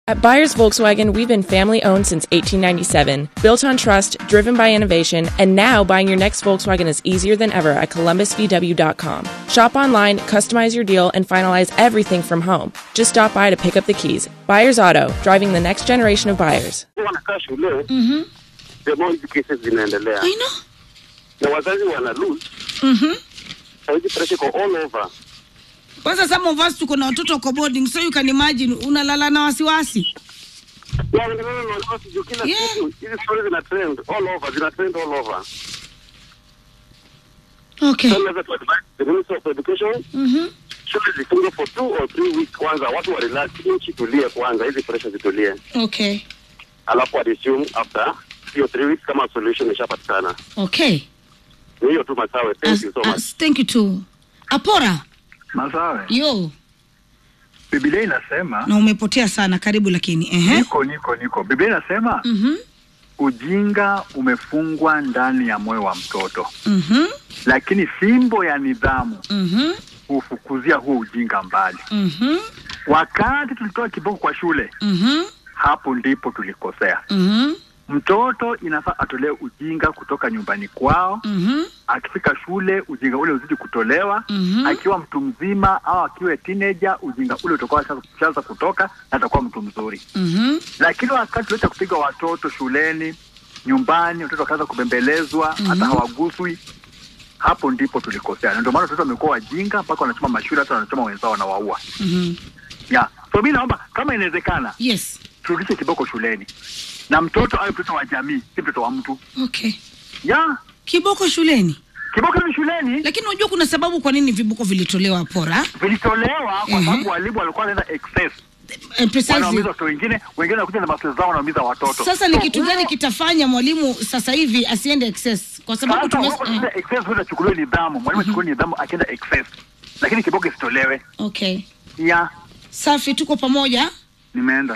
At Buyers Volkswagen, we've been family owned since 1897, built on trust, driven by innovation, and now buying your next Volkswagen is easier than ever at columbusvw.com. Shop online, customize your deal, and finalize everything from home. Just stop by to pick up the keys. Buyers Auto, driving the next generation of buyers. wanakaa shule the more hizi cases zinaendelea I know. na wazazi wana lose hizi pressure iko all over Kwanza some of us tuko na watoto wako boarding so you can imagine unalala na wasiwasi. Ya, wanaendelea na wasiwasi juu kila Yeah. siku hizi stories zina trend all over zina trend all over Okay. so naweza to advise the minister of education Mhm. shule zifungwe for two or three weeks kwanza watu wa relax nchi tulie kwanza hizi pressure zitulie Okay. alafu wa resume after hiyo three weeks kama solution ishapatikana Okay. ni hiyo tu masawe thank As, you so much as, thank you too. Apora, Masawe, yo, Biblia inasema na umepotea sana karibu lakini. Ehe. niko niko niko. Biblia inasema Mhm. ujinga umefungwa ndani ya moyo wa mtoto, Mhm. lakini fimbo ya nidhamu Mhm. hufukuzia huo ujinga mbali. Mhm. Wakati tulitoa kiboko kwa shule, Mhm. hapo ndipo tulikosea. Mhm. Mtoto inafaa atolewe ujinga kutoka nyumbani kwao. Mhm. Akifika shule, ujinga ule uzidi kutolewa. Mhm. Akiwa mtu mzima au akiwa teenager, ujinga ule utakuwa ushaanza kutoka na atakuwa mtu mzuri. Mhm. lakini wakati tuliweza kupiga watoto shuleni, nyumbani, watoto wakaanza kubembelezwa hata hawaguswi, hapo ndipo tulikosea, na ndio maana watoto wamekuwa wajinga mpaka wanachoma mashule, hata wanachoma wenzao wanawaua. Mhm. Yeah. So mi naomba kama inawezekana, Yes. turudishe kiboko shuleni na mtoto awe mtoto wa jamii, si mtoto wa mtu. Okay. Yeah. Kiboko shuleni. Kiboko ni shuleni Lakini unajua kuna sababu kwa nini viboko vilitolewa Apora? vilitolewa kwa Mhm. sababu walimu walikuwa wanaenda excess, Eh, precisely. wanaumiza watoto wengine, wengine wanakuja na mastress zao wanaumiza watoto. Sasa ni So, kitu gani kitafanya mwalimu sasa hivi asiende excess? Kwa sababu Sasa tume wako eh, sasa excess huwa achukuliwe nidhamu, mwalimu achukuliwe nidhamu akienda excess, lakini kiboko isitolewe. Okay. Ya, Safi, tuko pamoja. nimeenda.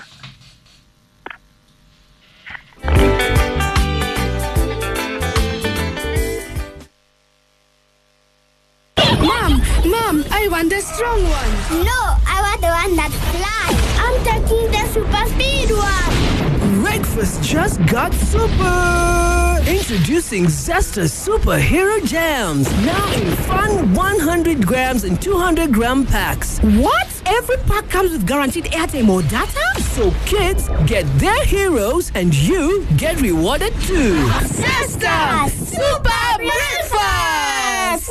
Mom, Mom, I want the strong one. No, I want the one that flies. I'm taking the super speed one. Breakfast just got super! Introducing Zesta Superhero Jams. Now in fun 100 grams and 200 gram packs. What? Every pack comes with guaranteed airtime or data? So kids get their heroes and you get rewarded too. Sister, super breakfast.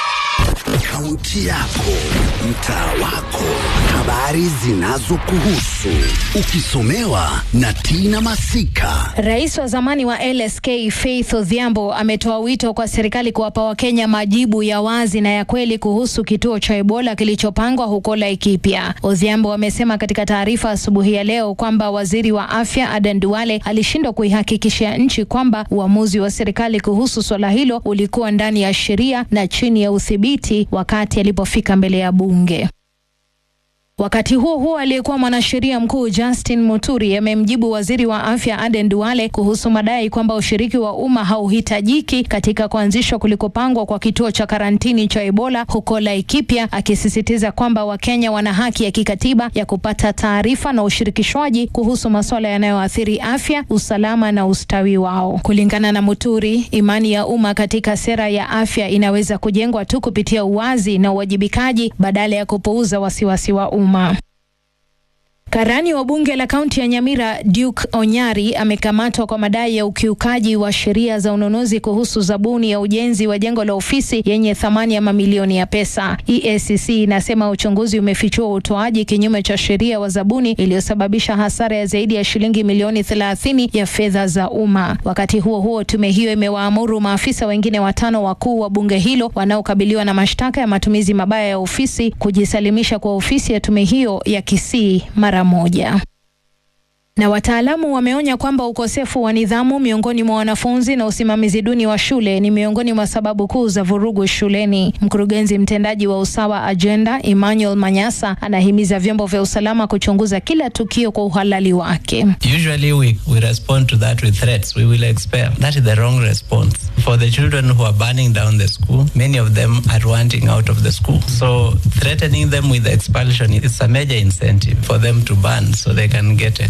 Kaunti yako, mtaa wako, habari zinazokuhusu, ukisomewa na Tina Masika. Rais wa zamani wa LSK Faith Odhiambo ametoa wito kwa serikali kuwapa Wakenya majibu ya wazi na ya kweli kuhusu kituo cha Ebola kilichopangwa huko Laikipia. Odhiambo amesema katika taarifa asubuhi ya leo kwamba waziri wa afya Aden Duale alishindwa kuihakikishia nchi kwamba uamuzi wa serikali kuhusu swala hilo ulikuwa ndani ya sheria na chini ya udhibiti wakati alipofika mbele ya bunge. Wakati huo huo, aliyekuwa mwanasheria mkuu Justin Muturi amemjibu waziri wa afya Aden Duale kuhusu madai kwamba ushiriki wa umma hauhitajiki katika kuanzishwa kulikopangwa kwa kituo cha karantini cha Ebola huko Laikipia, akisisitiza kwamba Wakenya wana haki ya kikatiba ya kupata taarifa na ushirikishwaji kuhusu masuala yanayoathiri afya, usalama na ustawi wao. Kulingana na Muturi, imani ya umma katika sera ya afya inaweza kujengwa tu kupitia uwazi na uwajibikaji badala ya kupuuza wasiwasi wa umma. Karani wa bunge la kaunti ya Nyamira Duke Onyari amekamatwa kwa madai ya ukiukaji wa sheria za ununuzi kuhusu zabuni ya ujenzi wa jengo la ofisi yenye thamani ya mamilioni ya pesa. EACC inasema uchunguzi umefichua utoaji kinyume cha sheria wa zabuni iliyosababisha hasara ya zaidi ya shilingi milioni 30 ya fedha za umma. Wakati huo huo, tume hiyo imewaamuru maafisa wengine watano wakuu wa bunge hilo wanaokabiliwa na mashtaka ya matumizi mabaya ya ofisi kujisalimisha kwa ofisi ya tume hiyo ya Kisii mara moja. Na wataalamu wameonya kwamba ukosefu wa nidhamu miongoni mwa wanafunzi na usimamizi duni wa shule ni miongoni mwa sababu kuu za vurugu shuleni. Mkurugenzi mtendaji wa Usawa Agenda Emmanuel Manyasa anahimiza vyombo vya usalama kuchunguza kila tukio kwa uhalali wake. Usually we, we respond to that with threats. We will expel. That is the wrong response. For the children who are burning down the school, many of them are wanting out of the school. So threatening them with expulsion is a major incentive for them to burn so they can get